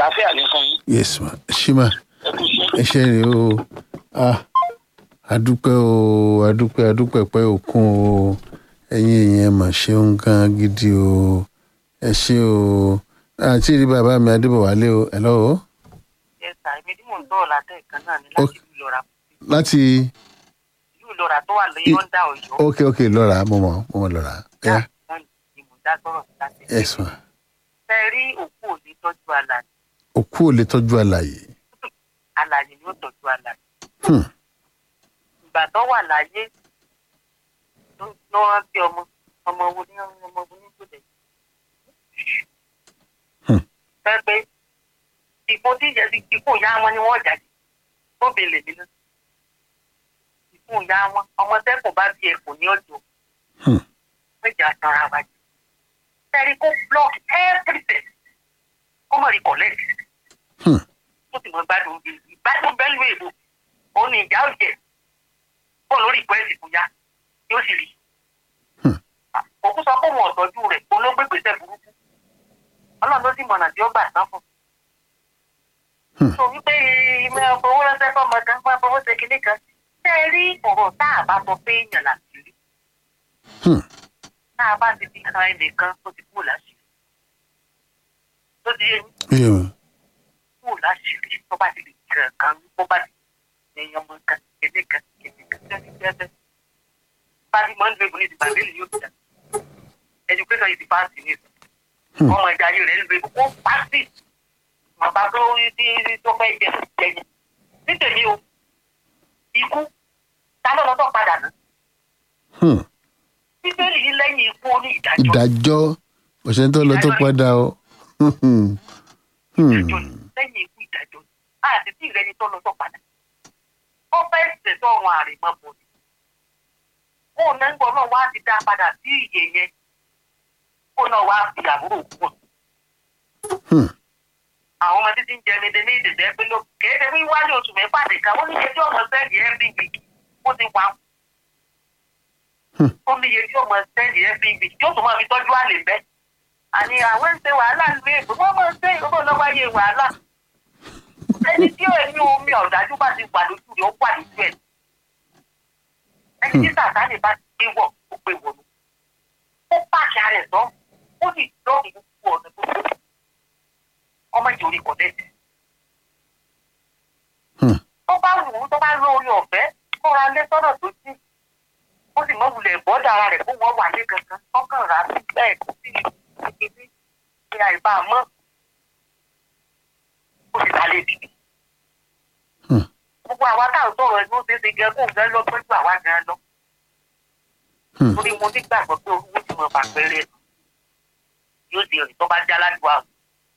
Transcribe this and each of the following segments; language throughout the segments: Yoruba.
àlàáfíà ní fún yín yes ma ṣí ma ẹ kú iṣẹ́. ẹ ṣe rè o ah adúpẹ́ o adúpẹ́ adúpẹ́ pẹ́ òkun o ẹ̀yin èèyàn mà ṣeun gan gidi o ẹ ṣe o àti rí bàbá mi adébọ̀wálé o ẹ̀ lọ́wọ́ ẹ̀sà èmi tí mò ń sọ̀rọ̀ látẹ̀ kan náà ni Ok. láti ìlú ìlọ́ra láti ìlú ìlọ́ra tó wà lóyún ọ̀dà ọ̀yọ́ ok ok lọ́ra mo mọ̀ mo mọ̀ lọ́ra ẹ̀yà náà ni mò ń dá sọ̀rọ̀ sí láti yes ma fẹ́ rí òkú òní tọ́jú alàyè òkú ò lè tọ́jú àlàyé alàyè ni ó tọ́jú alàyè Hmm. ìgbà tó wà láyé ló ló rántí ọmọ ọmọ wo ní ọmọ wo ní gbòdè Hmm. fẹ́ pé ìbò tí ìjẹ́ ti kíkó ìyá wọn ni wọ́n jáde tó bèlè mi náà ìkó ìyá wọn ọmọ tẹ́kùn bá bí ẹ̀kọ́ ní ọjọ́ Hmm. méjà tanra wa jù sẹ́rí kó block everything kó mọ̀ rí collect Hmm. tó sì mọ̀ gbádùn bí ìgbádùn bẹ́ẹ̀ lù èbò òun ni ìjà òjẹ bọ́ lórí ìpẹ́ẹ́sì kò yá yóò sì rí Hmm. òkú sọ pé òun ọ̀tọ́jú rẹ̀ òun ló gbé gbèsè burúkú ọlọ́run ló sì mọ̀nà tí ó gbà tán fún Hmm. so wípé ìmọ̀ owó ránṣẹ́ fọmọ kan máa fọwọ́ ṣe kinní kan ṣé ẹ rí ọ̀rọ̀ tá a bá sọ pé èèyàn láti rí Hmm. tá a bá ti fi kan ẹnìkan tó ti kúrò láṣìírí tó ti yé yín Iye ma. kúrò láṣìírí tó bá ti lè kàn kan tó bá ti ẹ̀yàn ọmọ kan kéde kan kéde kan kéde kan kéde pàdé mọ́ nígbà ìbùnú ìdìbò àbẹ́lẹ̀ yóò gbà education yìí ti paasi ní ìsìn Hmm. ọmọ ìjà yìí rẹ̀ ń gbé kó paasi bàbá tó rí tí tó fẹ́ jẹ jẹyìn nítèmi o ikú ta ló lọ́tọ̀ padà ná Hmm. bíbélì yìí lẹ́yìn ikú ó ní ìdájọ́ ìdájọ́ òṣèlú tó lọ tó padà o Hmm. Hmm. ìdájọ́ ni lẹ́yìn ikú ìdájọ́ ni àti tí ìrẹni tó lọ́tọ̀ padà ó fẹ́ ṣètò ọ̀run àrèmọ́ bò ní kó náà ń gbọ́ náà wá ti dá padà sí ìyè yẹn kó náà wá fi àbúrò kú Hmm. àwọn ọmọ títí ń jẹ ní ní ìdìbò ẹgbẹ́ ló kéde wíwájú oṣù mẹ́fà nìkan ó ní iye tí ọmọ sẹ́ẹ̀dì mbg ó ti wà Hmm. ó ní iye tí ọmọ sẹ́ẹ̀dì mbg tí ó tún máa fi tọ́jú àlè bẹ́ àní àwọn ń ṣe wàhálà ń lé èbó wọ́n máa ń ṣe ìrọ́bọ̀ lọ́wọ́ ayé wàhálà ẹni tí ó ní omi ọ̀dájú bá ti wà lójú rẹ̀ ó wà lójú ẹ̀ ẹni tí sàtánì bá ti gbé wọ̀ ó gbé wọ̀ lọ ó pàṣẹ rẹ̀ tán ó sì lọ́ọ̀kì gbogbo ọ̀nà tó tó ọmọ ìjòrí kọ̀dẹ́tì Hmm. tó bá wù ú tó bá lórí ọ̀fẹ́ kó ra lé sọ́nà tó jì ó sì mọ wulẹ̀ bọ́dà ara rẹ̀ kó wọ́n wà lé kankan ọkàn rà sí bẹ́ẹ̀ kó sì kékeré ní àìbá mọ́ ó sì ta lé bìbí. Hmm. gbogbo àwa táwọn sọ̀rọ̀ ẹni ó ṣeé ṣe gẹ́ kó gẹ́ lọ tọ́jú àwa gan lọ. Hmm. torí mo nígbàgbọ́ pé olúwo ti mọ bàpẹ́rẹ́ yóò ṣe rìn tó bá jẹ́ aládùúgbò àwọn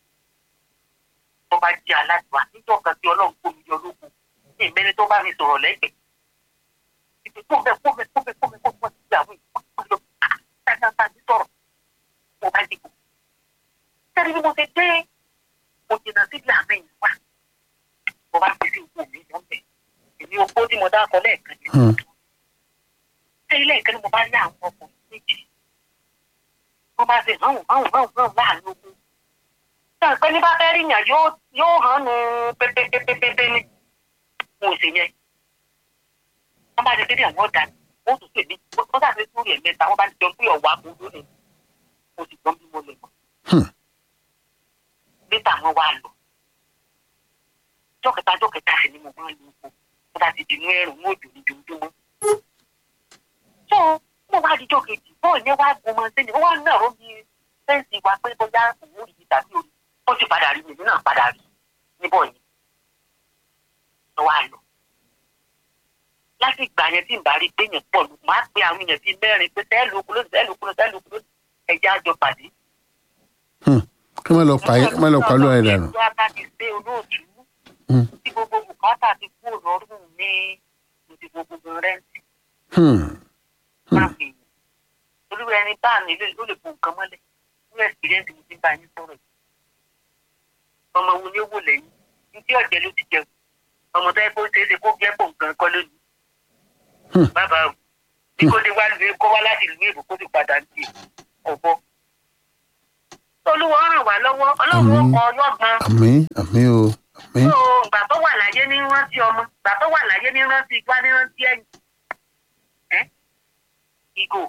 tó bá jẹ́ aládùúgbò níjọ́ kan tí ọlọ́run kó mi yọ lóko ní ìmẹ́ni tó bá mi sọ̀rọ̀ lẹ́gbẹ̀ẹ́ ìpè kó bẹ́ẹ̀ kó bẹ́ẹ̀ kó bẹ́ẹ̀ kó bẹ́ẹ̀ kó bẹ́ẹ̀ sí àwọn ìpínlẹ̀ lọ dáadáa ní sọ̀rọ̀ mo bá dìbò. sẹ́ni bí mo ṣe dé mo jìnnà síbi àmì ìwà mo bá fi sí ipò mi lọ́bẹ̀ èmi opó tí mo dákọ lẹ́ẹ̀kan yẹn Hmm. ṣé ilé ìkẹ́ ni mo bá rí àwọn ọkùnrin méjì wọ́n bá ṣe hàn hàn hàn hàn láàrin ogun. ṣé ìpẹ́ ní bá fẹ́ rí yàn yóò yóò hàn ní pépépépépé ní mo sì yẹn. wọ́n bá ti dé ní àwọn ọ̀dà wọ́n tún pè mí wọ́n ṣàṣe sórí ẹ̀ mẹ́ta wọ́n bá ti jọ pé ọ̀wá kò lónìí mo sì gbọ́n bí mo lè mọ̀. Hmm. níta wọn wá lọ. jọ́kẹta jọ́kẹta sì ni mo máa ń lo oko wọ́n bá ti dìnnú ẹ̀rùn ní òjò ní ojoojúmọ́ tó mo wá dijọ́ kejì bọ́ọ̀ yẹn wá gun ọmọ sẹ́ni ó wá náà ó bí fẹ́ǹsì wa pé bóyá òun rí tàbí orí ó sì padà rí èmi náà padà rí níbọ̀ yẹn ló wá lọ. láti ìgbà yẹn tí n bá rí pé yẹn pọ̀ lù máa pe àwọn èèyàn bíi mẹ́rin pé sẹ́ẹ̀lì okun ló sẹ́ẹ̀lì okun ló sẹ́ẹ̀lì okun ló ẹja àjọ pàdé. Hmm. kí wọ́n lọ pa wọ́n lọ pa lóra ẹ̀ dànù. ìjọba bá ti gbé olóòtú Hmm. tí gbogbo bùkátà ti kú lọ́rùn ní ìdìbò gbogbo rẹ́ǹtì Hmm. máa fi yìn olúwa ẹni bá mi lè ló lè bo nǹkan mọ́lẹ̀ ní ẹ̀sìrẹ́ǹtì mi ti bá yín sọ̀rọ̀ yìí ọmọ wo ni ó wò lẹ́yìn ní tí ọ̀jẹ̀ ló ti jẹun ọmọ tó yẹ kó ṣeé ṣe kó jẹ́ pò nǹkan kọ́ lónìí Hmm. bàbá o bí kò dé wá lu kó wá láti ìlú èbó kó sì padà ń tì ọ̀bọ olúwa ràn wá lọ́wọ́ ọlọ́run ó Àmín. kọ ọlọ́gbọ́n àmì àmì o àmì tó ìgbà tó wà láyé ní rántí ọmọ ìgbà tó wà láyé ní rántí igbá ní rántí ẹ̀yìn ẹ́ ìgò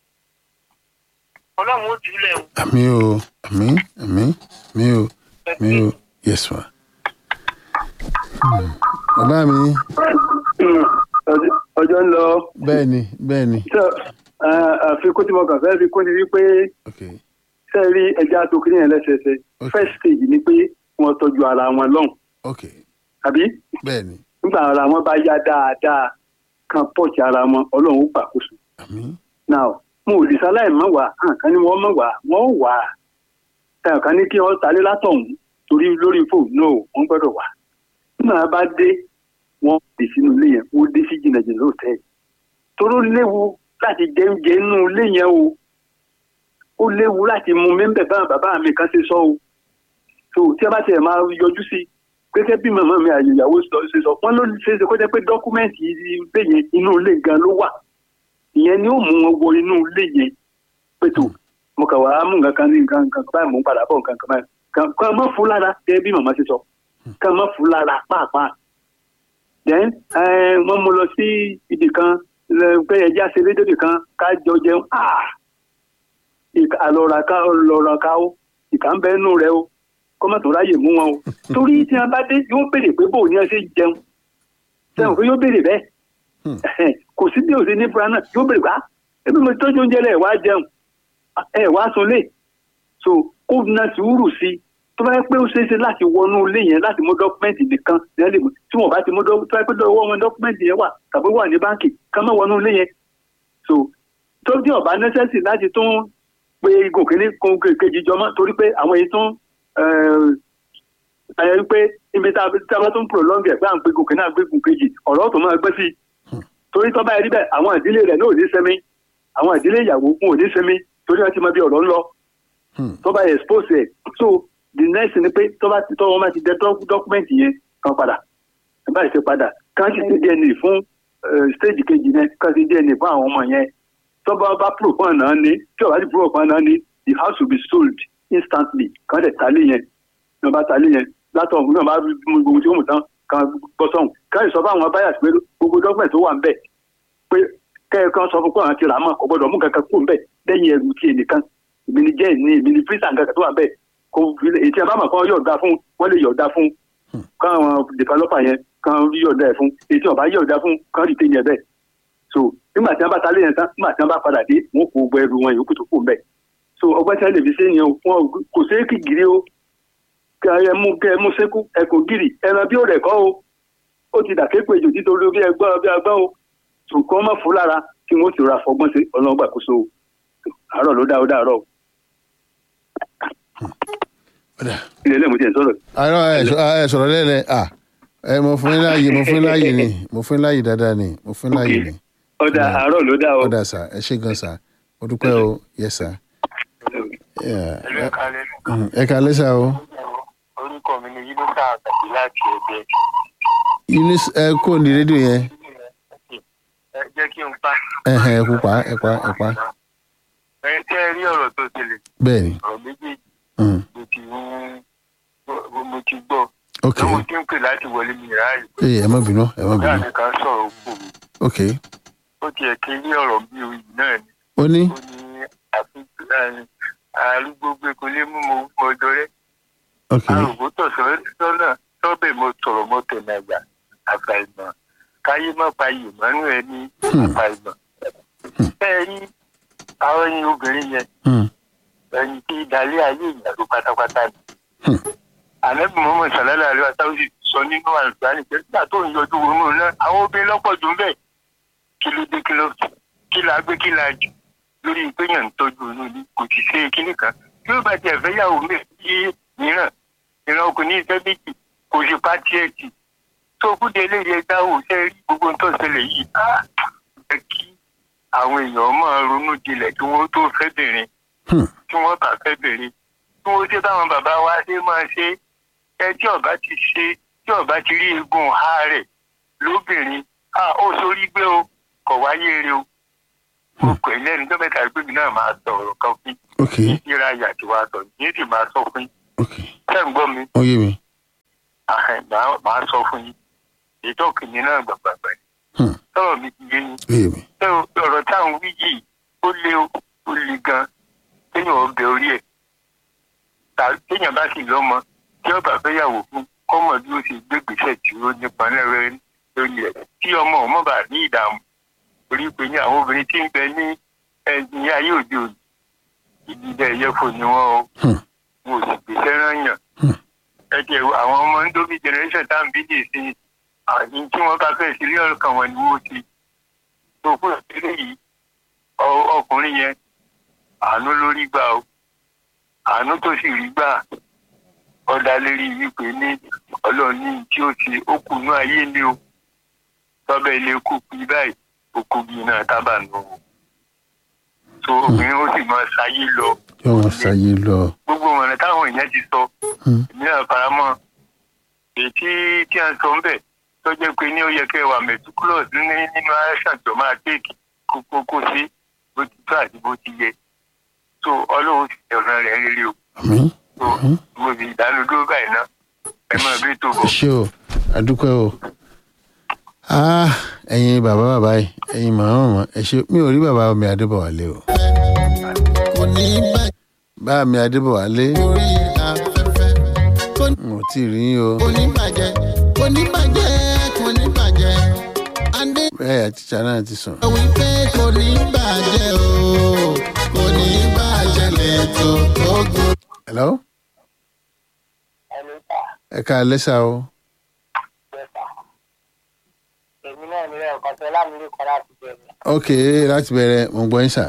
ọlọ́run ó jùlẹ̀ o. àmì o àmì àmì àmì o àmì o yes ma. Hmm. bàbá mi Ọjọ́- ọjọ́ ń lọ bẹ́ẹ̀ ni bẹ́ẹ̀ ni Sọ, ah, àfikún tí mo kàn fẹ́ fi kún ni wípé ok ṣe rí ẹja tó kiri yẹn lẹ́sẹẹsẹ Ok. first stage ni pé wọ́n tọ́jú ara wọn lọ́hùn ok àbí bẹ́ẹ̀ ni nígbà ara wọn bá yá dáadáa kan pọ̀jù ara wọn ọlọ́run ó gbàkóso àmì now mo ò lè sáláì mọ́ wá àǹkan ni wọ́n mọ̀ wá wọ́n ò wá ẹ̀ẹ̀kan ní kí wọ́n talé látọ̀hún torí lórí fóònù náà wọ́n gbọ́dọ̀ wá nígbà bá dé wọ́n dé sínú ilé yẹn wọ́n dé sí jìnnàjìnnà lóòótẹ́ toró léwu láti jẹ oúnjẹ inú ilé yẹn o ó léwu láti mú mẹ́ńbẹ̀ bá bàbá mi kan ṣe sọ o so tí a bá tiẹ̀ máa yọjú sí i gẹ́gẹ́ bí màmá mi àyè ìyàwó sọ- ṣe sọ wọ́n ló ṣe é ṣe kó jẹ́ pé dọ́kúmẹ́ǹtì ilé yẹn inú ilé gan ló wà ìyẹn ni ó mú wọn wọ inú ilé yẹn pẹ̀tù mo kà wá mú nǹkan kan ní nǹkan nǹkan báyìí mò ń padà bọ̀ nǹkan kan báyìí kan kan má fún lára gẹ́gẹ́ bí màmá ṣe sọ kan má fún lára pàápàá then eh, wọ́n mú lọ sí ibì kan lẹ- pé ẹja ṣe rédíò kan ká jọ jẹun ah ìka- àlọ́ra ká lọ́ra ká ó ìkà ń bẹ nínú rẹ o kọ́mọ̀ tó ráyè mú wọn o torí tí wọn bá dé yóò béèrè pé bóun ni wọn ṣe jẹun sẹ́wọ̀n pé yóò béèrè bẹ́ẹ̀ kò sí bí òsè ní fúra náà yóò béèrè wá ebi mo tọ́jú oúnjẹ lẹ̀ wá jẹun ẹ wá sunlé so kó na sùúrù sí i tó bá yẹ pé ó ṣeé ṣe láti wọnú ilé yẹn láti mú dọ́kúmẹ́ǹtì nìkan ní ẹlẹ́mú tí wọ́n bá ti mú dọ́kúmẹ́ǹtì tó bá yẹ pé lọ́wọ́ wọn dọ́kúmẹ́ǹtì yẹn wà tàbí wà ní báǹkì ká má wọnú ilé yẹn so tó dé ọ̀bá nẹ́sẹ̀sì láti tún pé igun kìíní kun kejì jọmọ́ torí pé àwọn èyí tún ẹ pé ibi tá a bá tún prolong ẹ̀ pé à ń gbé igun kìíní à ń gbé igun kejì ọ̀rọ̀ tó máa gbé sí i torí tó bá yẹ níbẹ̀ àwọn ìdílé rẹ̀ náà ò ní sẹ́mi àwọn ìdílé ìyàwó fún ò ní sẹ́mi torí wọ́n ti mọ bí ọ̀rọ̀ ń lọ tó bá yẹ expose ẹ̀ so the next ni pé tó bá ti tọ́ wọn bá ti dẹ dọ́kúmẹ́ǹtì yẹn kan padà ẹ̀ bá ṣe padà kàn sì ti dna fún stage kejì yẹn kàn sì dna fún àwọn ọmọ yẹn tó bá bá pro fún àná ni tí ò bá ti pro fún àná ni the house will be sold instantly kàn dẹ̀ talé yẹn ní wọ́n bá talé yẹn látọ̀ ní wọ́n bá mú gbogbo tí ó mú tán kan bọ́ sọ̀hún kàn sọ fún àwọn báyà pé gbogbo dọ́kúmẹ̀ntì tó wà ń bẹ̀ pé kẹ́ẹ̀kan sọ fún pé àwọn ti rà á mọ̀ kò gbọ́dọ̀ mú kankan kú ń bẹ̀ lẹ́yìn ẹrù tí ẹnìkan èmi ni jẹ́ ìní èmi ni fírísà nǹkan tó wà ń bẹ̀ kò èyí tí a bá mọ̀ kán yọ̀ọ̀dá fún wọ́n lè yọ̀ọ̀dá fún káwọn developer yẹn kan yọ̀ọ̀dá ẹ̀ fún èyí tí wọ́n bá yọ̀ọ̀dá fún kan rí téyìn ẹ̀ bẹ́ẹ̀ so nígbà tí wọ́n bá talé yẹn tán nígbà tí wọ́n bá padà dé wọ́n kó gbọ́ ẹrù wọn yòókù tó kù ń bẹ̀ so ọgbẹ́ tí wọ́n lè fi ṣe yẹn wọn kò ṣeé kí gírí o kí ẹ mú kí ẹ mú sékú ẹ kò gírì ẹran bí ó rẹ̀ kọ́ o ó ti dà képe jù títorí bí ẹgbọ́n bí agbọ́n o ṣùgbọ́n má fún lára kí wọ́n sì ra fọgbọ́n sí ọlọ́run gbàkóso o àárọ̀ ló dá ó dàárọ̀ o. ilé ilé mo ti ẹ̀ sọ̀rọ̀. àárọ̀ ẹ sọ̀rọ̀ lẹ́lẹ̀ à ẹ mo fún yín láàyè mo fún yín láàyè ni mo fún yín láàyè dáadáa ni mo fún yín láàyè ni. ọ̀dà àárọ̀ ló dá o. ọ̀dà sà ẹ ṣé gan sà mo dúpẹ́ o yẹ sà. ẹ kálẹ́ sà o. orúkọ mi ni yínúkà àgbàdì láti ẹgbẹ. Eunice ẹ kó ní rédíò yẹn. ẹ jẹ́ kí n pa. ẹ ẹ kú pa ẹ pa ẹ pa. ẹ tẹ́ ẹ rí ọ̀rọ̀ tó ṣẹlẹ̀. bẹ́ẹ̀ni. ọ̀rọ̀ méjèèjì Mm. mo ti ń mo ti gbọ́. ok lọ́wọ́ tí ń pè láti wọlé mi ráàyè. ee ẹ má bínú ẹ má ọ̀gá bínú mi kan sọ̀rọ̀ òkú mi. ok ó tiẹ̀ ké ní ọ̀rọ̀ bí oyè náà ni. ó ní ó ní àfikún arúgbó gbé kó lé mú mo mọ dọrẹ́. ok arúgbó tọ̀ sọ́nà sọ́bẹ̀ mo tọ̀rọ̀ mo tẹ̀ nàgbà àfàìmọ̀ káyé má pa yìí mọ́nú ẹ ní àfàìmọ̀. bẹ́ẹ̀ ni àwọn ẹyin obìnrin yẹn Hmm. ẹyin tí dalẹ́ ayé ìyàrá pátápátá ni. Hmm. ànábì mọ́mọ́ sàlálà àríwá sáwùsì sọ nínú àlùfáàní pé nígbà tó ń yọjú wọnú náà àwọn obìnrin lọ́pọ̀ jù ń bẹ̀ kí ló dé kí ló kí la gbé kí la jù lórí ìpéyàn ń tọ́jú inú ilé kò sì ṣe kíní kan bí ó bá tiẹ̀ fẹ́ yàwó méjì mìíràn ìran ọkùnrin ìfẹ́ méjì kò sì pa tiẹ̀ tì tó kúndé eléyìí ẹja ò ṣe rí gbogbo ń tó ṣẹlẹ̀ yìí á jẹ́ kí àwọn èèyàn máa ronú jinlẹ̀ kí wọ́n tó fẹ́ bìnrin Hmm. tí wọ́n bá fẹ́ bìnrin tí wọ́n ṣe báwọn bàbá wa ṣe máa ṣe ẹ tí ọba ti ṣe tí ọba ti rí egun ha rẹ̀ lóbìnrin a ó sórí gbé o kọ̀ wáyé rẹ o mo pè é lẹ́nu tó mẹ́ta gbé mi náà máa sọ̀rọ̀ kan fún ok ní ìra yàtọ̀ wa sọ ní sì máa sọ fún yín ok ṣé ń gbọ́ mi ó yé mi Àhẹ̀, màá màá sọ fún yín ètò kìíní náà gbàgbàgbà Hmm. sọ̀rọ̀ mi ti yé yín ó yé mi ṣé o- ọ̀rọ̀ táwọn wí yìí ó lé o ó le gan kéèyàn ọbẹ̀ orí ẹ̀ tà kéèyàn bá sì lọ́mọ tí ọba fẹ́yàwó fún kọ́mọ bí ó ṣe gbégbèsè tí ó nípa lẹ́rẹ́ lórí ẹ̀ tí ọmọ ọmọ bá ní ìdààmú orí pé ní àwọn obìnrin tí ń bẹ ní ẹni ayé òde òní ìdílé ẹ̀yẹ́fò ni wọ́n o Hmm. wọn ò sì gbèsè rányàn Hmm. ẹ jẹ́ àwọn ọmọ ń dóbi generation tá à ń bí dè sí àti tí wọ́n bá fẹ́ sílé ọ̀kan wọn ni wọ́n ti tó fún ìdílé yìí ọ- ọkùnrin yẹn àánú ló rí gbà o àánú tó sì rí gbà ọ̀dà lérí wípé ní ọlọ́run ní tí ó ti ó kù ní ayé ni o tọ́bẹ̀ ilé kú bí báyìí ó kú bí iná tábà nù o so obìnrin ó sì máa ṣayé lọ yóò wọn ṣàyè lọ gbogbo ọ̀nà táwọn èèyàn ti sọ Hmm. èmi náà faramọ́ èyí tí tí a ń sọ ń bẹ̀ tó jẹ́ pé ní ó yẹ kẹ́ wà meticulous ní nínú action tó máa take kókó kó sí bó ti tó àti bó ti yẹ so ọlọ́run ti ṣe ọ̀nà rẹ̀ rere o àmì so mo fi ìdánudúró báyìí náà ẹ máa bí tó ẹ bọ̀. ṣé o àdúpẹ́ o ah ẹ̀yin bàbá bàbá yìí ẹ̀yin màmá màmá ẹ ṣé mi ò rí bàbá mi adébọ̀wálé o kò ní bàjẹ́ bá mi adébọ̀wálé orí afẹ́fẹ́ kò ní- n ò tí ì rí yín o kò ní bàjẹ́ kò ní bàjẹ́ kò ní bàjẹ́ adé bẹ́ẹ̀ àtìjà náà ti sùn sọ wípé kò ní bàjẹ́ o kò ní bàjẹ́ lẹ́tọ̀ tó gùn. hello ẹ ká lẹ́sà o èmi náà nílẹ̀ ọ̀kan tó lámìlú kan láti bẹ̀rẹ̀ ok láti bẹ̀rẹ̀ mo ń gbọ́ yín sà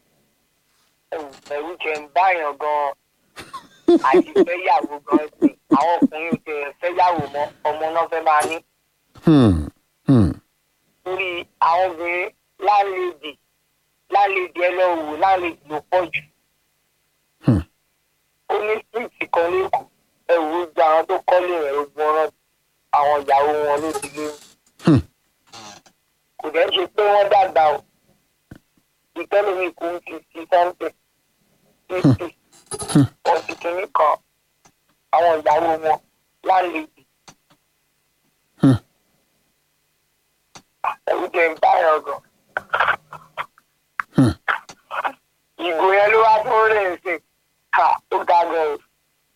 ẹ̀rù jẹ́ ń báyàn gan-an àti fẹ́yàwó gan-an sí àwọn ọkùnrin tẹ̀ fẹ́yàwó mọ́ ọmọ náà fẹ́ máa ní hmm hmm torí àwọn obìnrin láńlẹ́dì láńlẹ́dì ẹlẹ́wò láńlẹ́dì ló pọ̀ jù. Hmm. ó ní síìtì kan lẹ́kọ̀ọ́ ẹ̀wù gba àwọn tó kọ́lé rẹ̀ ogun ọ̀rọ̀ àwọn ìyàwó wọn ló ti lé. Hmm. kò dẹ́ ṣe pé wọ́n dàgbà o ìtẹ́lómi kò ń fi sí sẹ́ńtẹ̀ fífì ọ̀sì kìíní kan àwọn ìyàwó wọn láńlẹ́dì. Hmm. ẹ̀wù jẹ́ ń bá ẹ̀rọ gan. Hmm. ìgò yẹn ló wá tó rè é sè ká ó ga gan o.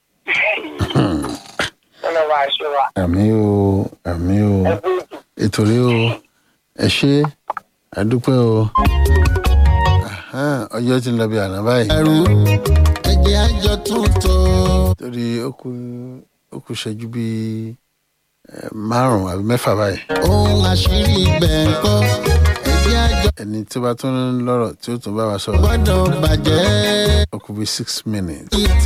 ọ̀nà máa ṣe wa àmì o àmì o ẹgbẹ́ ètò. ètò rí o ẹ ṣé àdúpẹ́ o Ahan, ọjọ́ ti ń lọ bí àná báyìí ẹrù ẹjẹ àjọ tuntun. torí ó kù ó kù ṣẹ́jú bíi eh, márùn-ún àbí mẹ́fà báyìí ohun àṣírí ibẹ̀ ń kọ́ ẹjẹ àjọ ẹni tó bá tún lọ́rọ̀ tí ó tún bá wa sọ̀rọ̀ gbọ́dọ̀ bàjẹ́ ó kù bíi six minutes títí